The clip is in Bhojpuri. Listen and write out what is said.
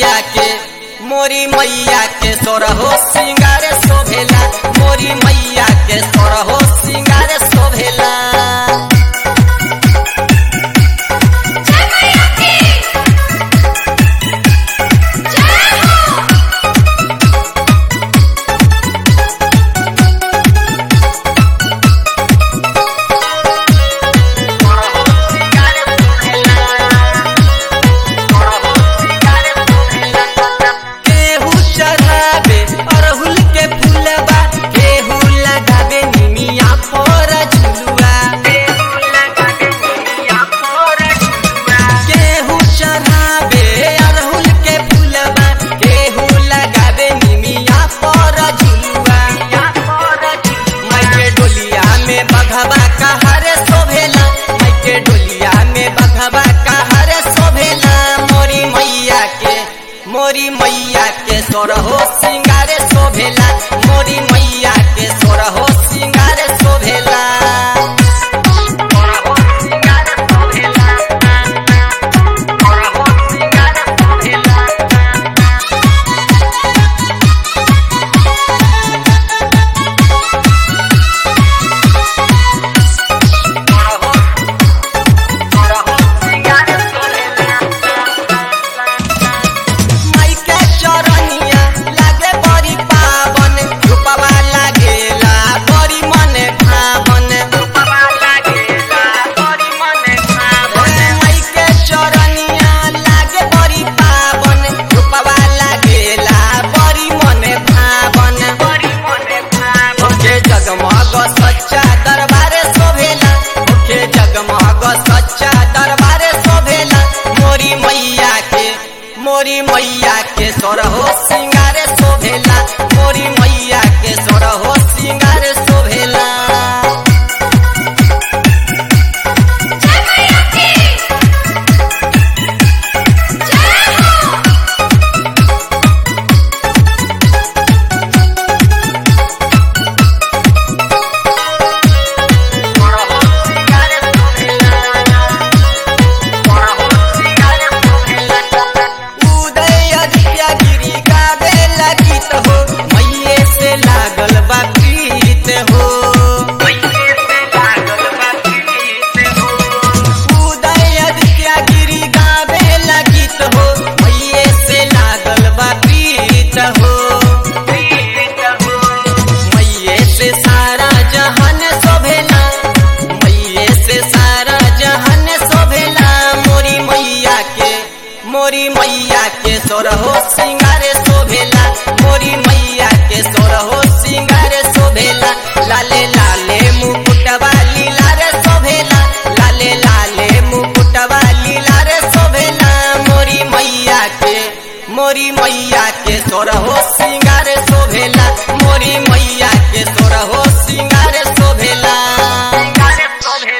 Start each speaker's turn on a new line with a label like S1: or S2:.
S1: मैया के मोरी मैया के सोरहो सिंगार शोभेला मोरी मैया के सोरहो सिंगार शोभेला
S2: जय मैया की जय हो
S1: केहू चढ़ावे अरहुल के फूलबा केहू लगावे निमिया पर झुलुआ केहू चढ़ावे अरहुल के फूलबा केहू लगावे निमिया पर झुलुआ माइके डोलिया में बघवा कहरे शोभेला माइके डोलिया में बघवा कहरे शोभेला मोरी मैया के मोरी मैया के सोरहो सिंगारे शोभेला मोरी मैया के सोरहो सिंगारे शोभेला माई के चरनिया लागे बड़ी पावन रूपवा लागेला बड़ी मने भावन माई के चरनिया लागे बड़ी पावन रूपवा लागेला बड़ी मने भावन ओके जगमग सच्चा दरबारे शोभेला ओके जगमग सच्चा दरबारे शोभेला मोरी मैया के मोरी मैया के सोरहो सिंगारे शोभेला मोरी मैया के सोरहो सिंगारे शोभेला
S2: जय मैया की जय हो
S1: उदय आदित्य गिरी गावे लगित हो मैये से लागल बा प्रीत हो उदय आदित्य गिरी गावे लगित हो मैये से लागल बा प्रीत हो मैये से सारा जहान शोभेला मैये से सारा जहान शोभेला मोरी मैया के मोरी मैया के सोरहो सिंगार